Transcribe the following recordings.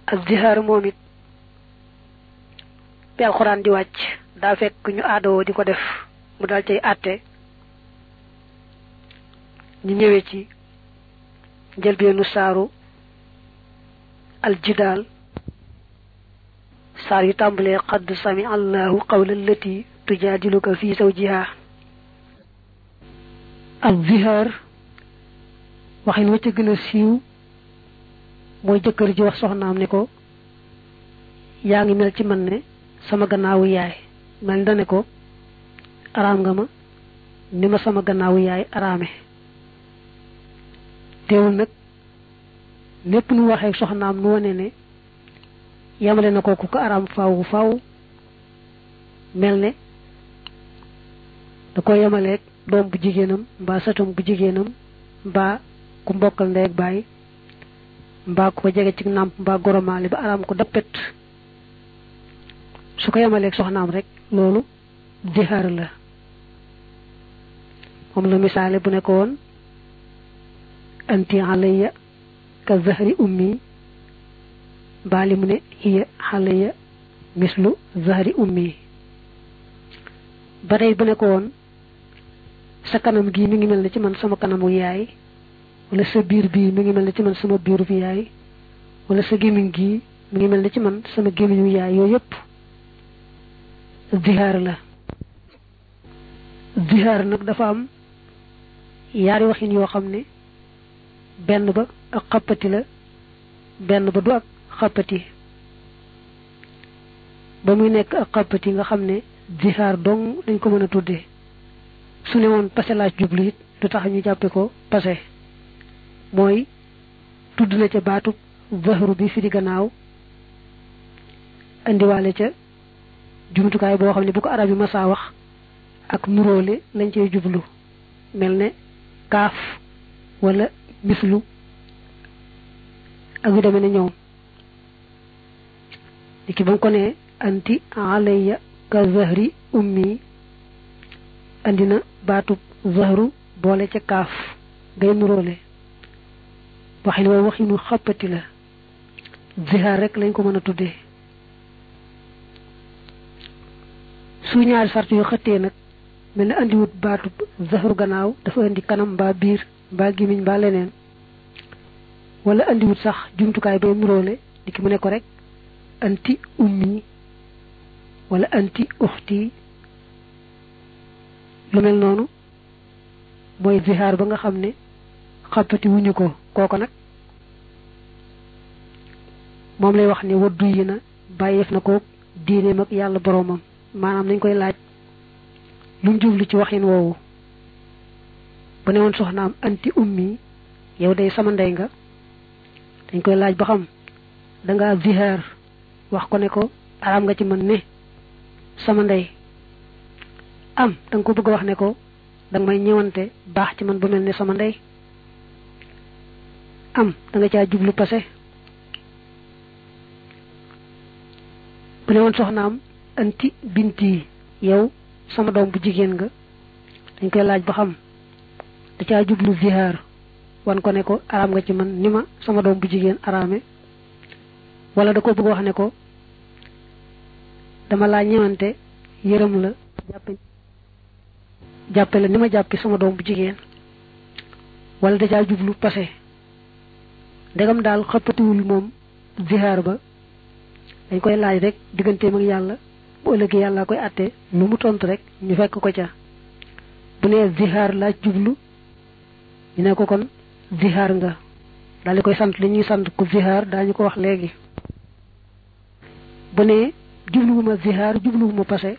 ak zihaar moom it bi alxuraan di wàcc daa fekk ñu aadawoo di ko def mu daal cay àtte ñu ñëwee ci njëlbeenu saaru aljidaal saar yu tàmbalee xadd sami allahu qawla allati tujaadiluka fi zawjiha al zihaar waxin wa ca gën a siiw mooy jëkkër ji wax soxnaam ne ko yaa ngi mel ci man ne sama gannaawu yaay mel da ne ko araam nga ma ni ma sama gannaawu yaay araame teewul nag lépp nu waxee soxnaam nu wane ne yamale na ko ku ko araam faaw faaw mel ne da ko yamaleeg doom bu jigéenam mbaa sëtam bu jigéenam mbaa ku mbokkal ndey ak baay mbaa ku ko jege ci nàmp mbaa goromaale ba araam ko dappet su ko yamaleeg soxnaam rek loolu zihaar la moom la misaale bu ne ko woon anti alayya ka zahri ummi baali mu ne hiya alayya mislu zahri ummi ba tey bu ne ko woon sa kanam gii mi ngi mel ne ci man sama kanamu yaay wala sa biir bii mi ngi mel ne ci man sama biiru bi yaay wala sa gémmiñ gii mi ngi mel ne ci man sama gémmiñu yaay yooyu yëpp zihaar la zihaar nag dafa am yaari waxin yoo xam ne benn ba ak xappati la benn ba du ak xappati ba muy nekk ak xappati nga xam ne zihaar dong dañ ko mën a tuddee su ne woon pase laaj jublu it du tax ñu jàppe ko pase mooy tudd na ca baatub zahru bi fi di gannaaw indiwaale ca jumtukaay boo xam ne bu ko arab yi masaa wax ak nuróole lañ cey jublu mel ne kaaf wala mislu ak yu demee ne ñoom di ki ba mu ko ne anti alayya ka zahri ummi andi na baatub zahru boole ca kaaf ngay nuróole waxin woowu waxinu xappati la zihaar rek lañ ko mën a tuddee su ñaari sart yu xëttee nag mel na andiwut baatub zahru gannaaw dafa indi kanam mbaa biir mbaa gimiñ mbaa leneen wala andiwut sax jumtukaay bay nuróole di ki mu ne ko rek anti ummi wala anti uxti lu mel noonu mooy zihaar ba nga xam ne xappati wuñu ko kooko nag moom lay wax ne waddu yi na bàyyeef na ko diineem ak yàlla boroomam maanaam nañ koy laaj lu mu jublu ci waxin woowu bu ne woon soxnaam anti ummi yow day sama ndey nga dañ koy laaj ba xam danga zihaar wax ko ne ko araam nga ci man ne sama ndey am danga ko bëgg a wax ne ko danga may ñëwante baax ci man ba mel ne sama ndey am danga caa jublu passé bu ne woon soxnaam anti binti yow sama doom bu jigéen nga dañ koy laaj ba xam da caa jublu zihaar wan ko ne ko araam nga ci man ni ma sama doom bu jigéen araame wala da ko bëgg wax ne ko dama laa ñëwante yërëm la jàppe jàppe la ni ma jàppi sama doom bu jigéen wala da caa jublu passé ndegam daal xëppatiwul moom zihaar ba dañ koy laaj rek digganteem ak yàlla bu ëllëgee yàlla koy àtte lu mu tontu rek ñu fekk ko ca bu nee zihaar laaj jublu ñu ne ko kon zihaar nga daal di koy sant li ñuy sant ku zihaar daañu ko wax léegi bu nee jubluwuma zihaar jubluwuma passé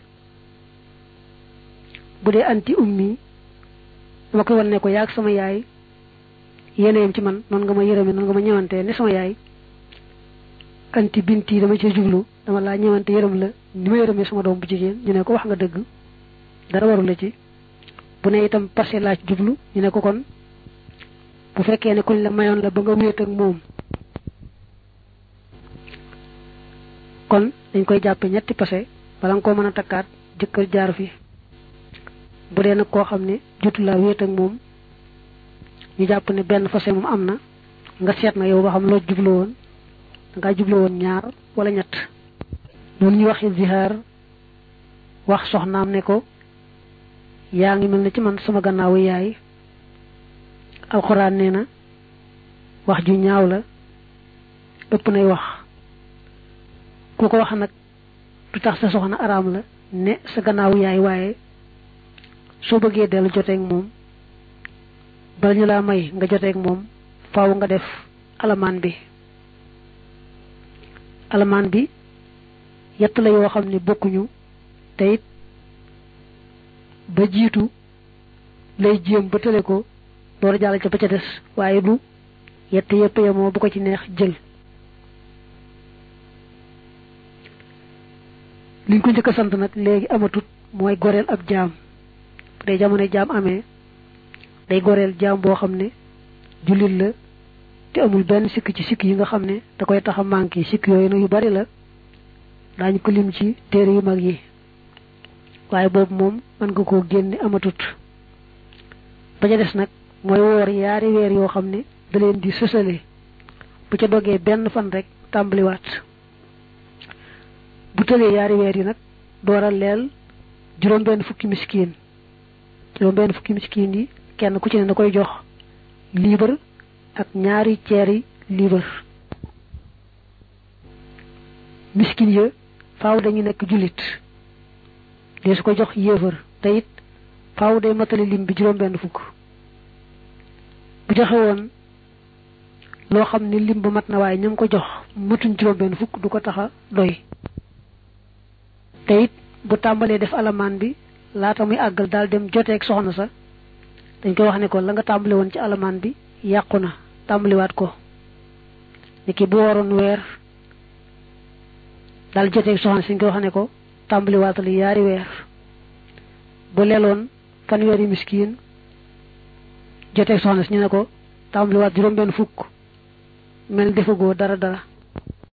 bu dee anti ummi dama koy wan ne ko yaag sama yaay yeneen ci man noonu nga ma yërëme noonu nga ma ñëwante ne sama yaay anti binti dama ci jublu dama laa ñëwante yërëm la ni ma yërëmee sama doom bu jigéen ñu ne ko wax nga dëgg dara waru la ci bu ne itam passé laaj jublu ñu ne ko kon bu fekkee ne kuñ la mayoon la ba nga wéet ak moom kon dañ koy jàppe ñetti passé bala nga koo mën a takkaat jëkkër jaar fi bu dee nag koo xam ne jotu laa wéet ak moom ñu jàpp ne benn fase moom am na nga seet na yow ba xam loo jublu woon dangaa juble woon ñaar wala ñett noonu ñu waxi zihaar wax soxnaam ne ko yaa ngi mel ne ci man sama gannaawu yaay alxuraan nee na wax ju ñaaw la ëpp nay wax ku ko wax nag du tax sa soxna araam la ne sa gannaawu yaay waaye soo bëggee dellu joteeg moom bala ñu laa may nga joteeg moom faaw nga def alamaan bi alamaan bi yett la yoo xam ne bokkuñu te it ba jiitu lay jéem ba tële ko door a jàll ca ba ca des waaye du yett yëpp yemoo bu ko ci neex jël liñ ko njëkk a sant nag léegi amatut mooy goreel ab jaam bu dee jamono jaam amee day goreel jaam boo xam ne jullit la te amul benn sikk ci sikk yi nga xam ne da koy tax a manqué sikk yooyu nag yu bari la daañu ko lim ci téere yu mag yi waaye boobu moom mën nga koo génne amatut ba ca des nag mooy woor yaari weer yoo xam ne da leen di sësale bu ca dogee benn fan rek tàmbaliwaat bu tëlee yaari weer yi nag dooral leel juróom benn fukki miskiin juróom benn fukki miskiin yi kenn ku ci ne da koy jox liibar ak ñaari ceeri liibar miskin ya faaw dañu nekk jullit dee su ko jox yéefar te it faaw day matali lim bi juróom benn fukk bu joxe woon loo xam ne lim ba mat na waaye ñam ko jox matuñ juróom benn fukk du ko tax a doy te it bu tàmbalee def alamaan bi laata muy àggal daal dem joteeg soxna sa dañ koy wax ne ko la nga tàmbali woon ci alamaan bi yàqu na tàmbaliwaat ko ni ki bu waroon weer daal joteeg soxna si ñu koy wax ne ko tàmbaliwaatal yaari weer bu leeloon fanweeri miskiin joteeg soxna si ñu ne ko tàmbaliwaat juróom benn fukk mel defagoo dara dara